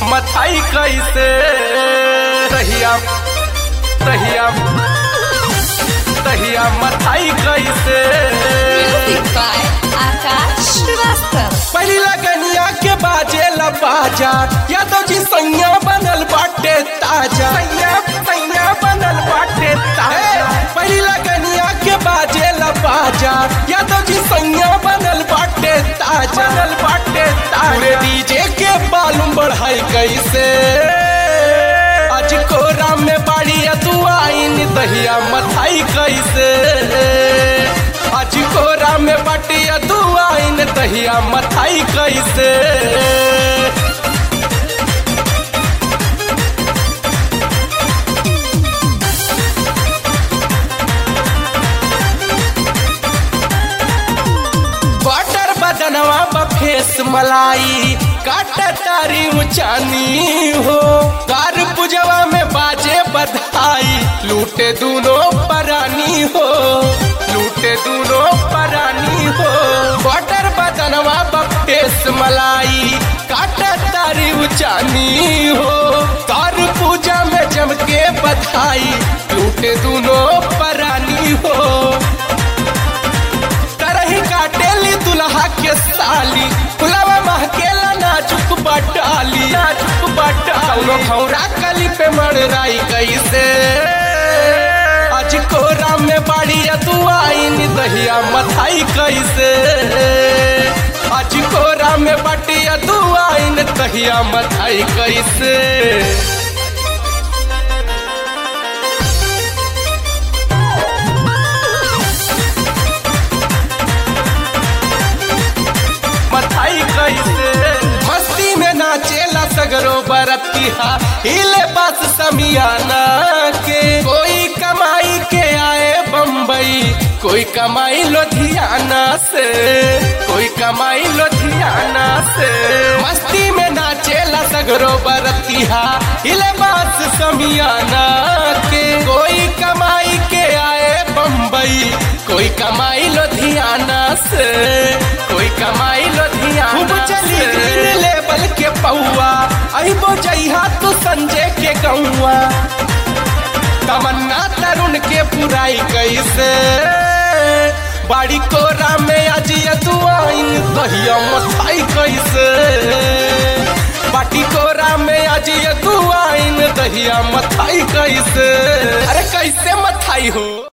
मथाई कैसे तहिया तहिया तहिया मथाई कैसे Music by Akash Shrivastava. पहली लगनिया के बाजे बाजा यादव जी सैया बनल बाटे ताजा सैया सैया बनल बाटे ताजा पहली लगनिया के बाजे बाजा यादव जी सैया बनल बाटे ताजा बनल बाटे ताजा डीजे के बालूम बढ़ाई कैसे आज कोरा में बाड़ी दुआइन दहिया मथाई कैसे आज कोरा में बटिया दुआइन दहिया मथाई कैसे बटर बदनवा बफेस मलाई काट तारी ऊंचानी हो कार पुजवा में बाजे बधाई लूटे दूनों परानी हो लूटे दूनों परानी हो बटर बदनवा बफेस मलाई काट तारी ऊंचानी हो कार पूजा में जम के बधाई लूटे दूनों परानी हो तरही काटेली दुल्हा के साली फुलवा महकेला नाजुक बटाली नाजुक बटाली कौनो खौरा कली पे मड़राई कैसे आज कोरा में बाड़ी दुआइन दहिया मथाई कैसे आज कोरा में बटिया दुआइन दहिया मथाई कैसे मथाई कैसे मस्ती में नाचेला सगरो बरतिहा हिले बस समियाना के कोई कमाई के आए बम्बई कोई कमाई लुधियाना से कोई कमाई लुधियाना से मस्ती में नाचेला सगरो बरतिहा हिले बस समियाना के कोई कमाई के आए बम्बई कोई कमाई लुधियाना से कोई कमाई लुधियाना खूब चली ग्रीन लेवल के पौआ अहिबो जइहा तू संजय के गौआ तमन्ना तरुण के पुराई कैसे बाड़ी कोरा में आज दुआइन दहिया मथाई कैसे बाटी कोरा में आज दुआइन दहिया मथाई कैसे अरे कैसे मथाई हो